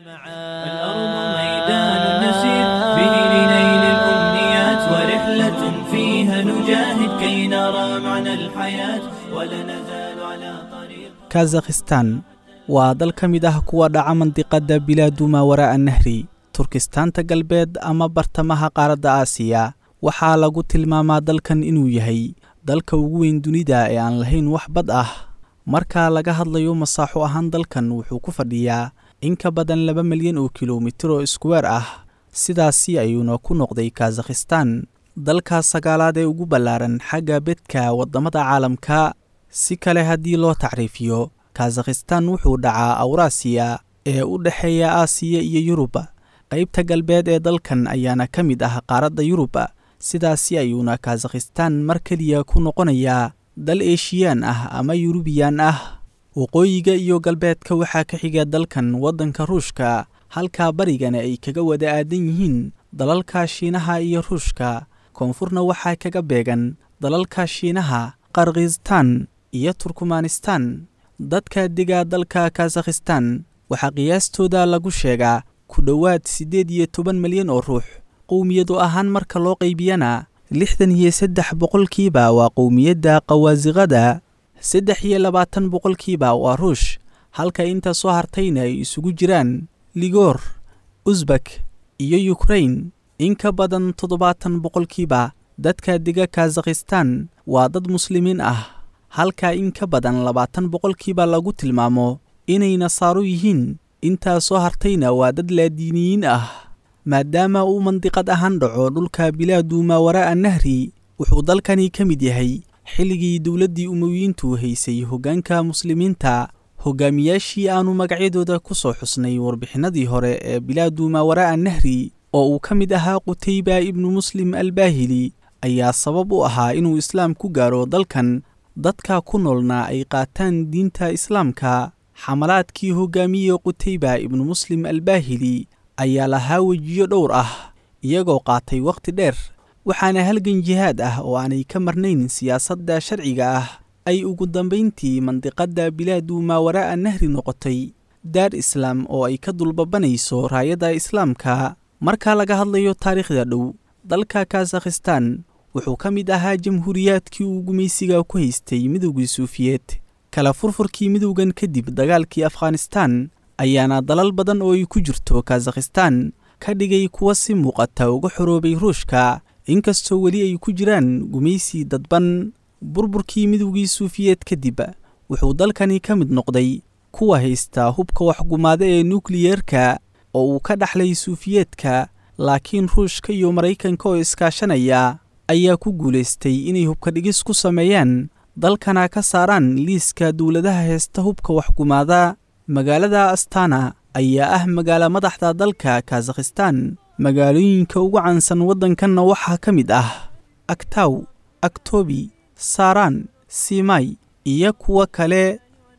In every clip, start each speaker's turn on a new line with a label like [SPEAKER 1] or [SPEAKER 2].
[SPEAKER 1] الأرض ميدان نسير به لنيل الأمنيات ورحلة فيها نجاهد كي نرى معنى الحياة ولا نزال على طريق
[SPEAKER 2] kazakhistan waa dal ka mid ah kuwa dhaca mandiqadda bilaadu maawaraa'a nahri turkistaanta galbeed ama bartamaha qaaradda aasiya waxaa lagu tilmaamaa dalkan inuu yahay dalka ugu weyn dunida ee aan lahayn wax bad ah marka laga hadlayo masaaxo ahaan dalkan wuxuu ku fadhiyaa in ka badan laba milyan oo kilomitir oo iskuweer ah sidaasi ayuuna ku noqday kazakhistan dalka sagaalaad ee ugu ballaaran xagga bedka waddamada caalamka si kale haddii loo tacriifiyo kazakhistan wuxuu dhacaa awraasiya ee u dhexeeya aasiya iyo yurub qaybta galbeed ee dalkan ayaana ka mid ah qaaradda yurub sidaasi ayuuna kazakhistan mar keliya ku noqonayaa dal eeshiyaan ah ama yurubiyan ah waqooyiga iyo galbeedka waxaa ka xiga dalkan waddanka ruushka halka barigana ay kaga wada aadan yihiin dalalka shiinaha iyo ruushka koonfurna waxaa kaga beegan dalalka shiinaha qarkhistan iyo turkmanistan dadka dega dalka kazakhistan waxaa qiyaastooda lagu sheegaa ku dhowaad siddeed iyo toban milyan oo ruux qowmiyadu ahaan marka loo qaybiyana lixdan iyo saddex boqolkiiba waa qowmiyadda qawaasiqada saddex iyo labaatan boqolkiiba waa ruush halka inta soo hartayna ay isugu jiraan ligoor usbak iyo yukrain in ka badan toddobaatan boqolkiiba dadka dega kazakhistan waa dad muslimiin ah halka in ka badan labaatan boqolkiiba lagu tilmaamo inay nasaaro yihiin intaa soo hartayna waa dad laadiiniyiin ah maadaama uu mandiqad ahaan dhaco dhulka bilaadu maawaraa'a nahri wuxuu dalkani ka mid yahay xilligii dowladdii umowiyiintu haysay hoggaanka muslimiinta hogaamiyaashii aannu magacyadooda ku soo xusnay warbixinadii hore ee bilaadu maawaraa'a nahri oo uu ka mid ahaa qutayba ibnu muslim albaahili ayaa sabab u ahaa inuu islaam ku gaaro dalkan dadka ku noolna ay qaataan diinta islaamka xamalaadkii hogaamiye qutayba ibnu muslim albaahili ayaa lahaa wejiyo dhowr ah iyagoo qaatay wakhti dheer waxaana halgan jihaad ah oo aanay ka marnayn siyaasadda sharciga ah ay ugu dambayntii mandiqadda bilaadu maawaraa'a nahri noqotay daar islaam oo ay ka dulbabanayso raayadda islaamka marka laga hadlayo taariikhda dhow dalka kazakhistan wuxuu ka mid ahaa jamhuuriyaadkii uu gumaysiga ku haystay midowgii suufiyeed kala furfurkii midowgan kadib dagaalkii afghanistan ayaana dalal badan oo ay ku jirto kazakhistan ka dhigay kuwa si muuqata uga xoroobay ruushka inkastoo weli ay ku jiraan gumaysi dadban burburkii midowgii suufiyeed kadib wuxuu dalkani ka mid noqday kuwa haysta hubka waxgumaada ee nukliyerka oo uu ka dhaxlay suufiyeedka laakiin ruushka iyo maraykanka oo iskaashanaya ayaa ku guulaystay inay hubka dhigis ku sameeyaan dalkana ka saaraan liiska dowladaha heesta hubka waxgumaada magaalada astana ayaa ah magaalo madaxda dalka kazakhistan magaalooyinka ugu caansan waddankanna waxaa ka mid ah aktaw aktobi saaraan simay iyo kuwo kale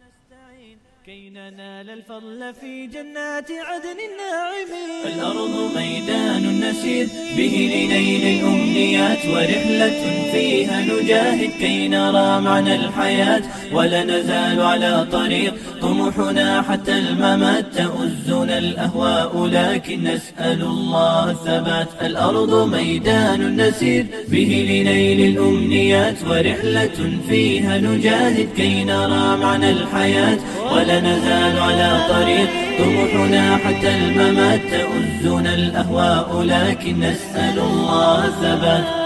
[SPEAKER 1] كي ننال الفضل في جنات عدن الناعمين الأرض ميدان نسير به لنيل الأمنيات ورحلة فيها نجاهد كي نرى معنى الحياة ولا نزال على طريق طموحنا حتى الممات تؤزنا الأهواء لكن نسأل الله الثبات الأرض ميدان نسير به لنيل الأمنيات ورحلة فيها نجاهد كي نرى معنى الحياة ولا نزال على طريق طموحنا حتى الممات تؤزنا الأهواء لكن نسأل الله الثبات